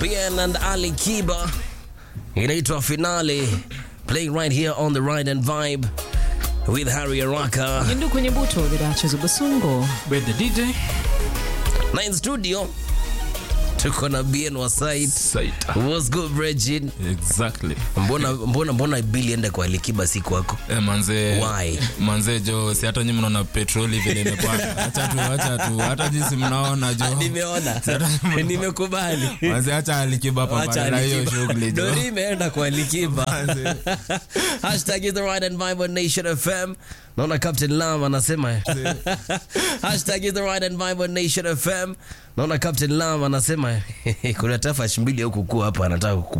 Bien and Ali Kiba inaitwa Finale, playing right here on the Ride and Vibe with Harry Araka Yindu kwenye buto the Duchess of Basungo. With the DJ. na in studio tuko na Bien wa site. Saita. What's good Bridget? Exactly. Mbona mbona mbona bili ende kwa Ali Kiba si kwako? Eh, manze Why? manze jo si hata nyi mnaona petroli vile imepanda acha tu acha tu hata jinsi mnaona jo Nimeona. Nimekubali. manze acha alikiba Wacha pambana na hiyo Alikiba. shughuli jo Dori imeenda kwa Alikiba. Hashtag is the right and vibe on Nation FM. Naona Captain Lam anasema Hashtag is the right and vibe on Nation FM. Naona Captain Lam anasema kuna tafash mbili huku kuu hapa anataka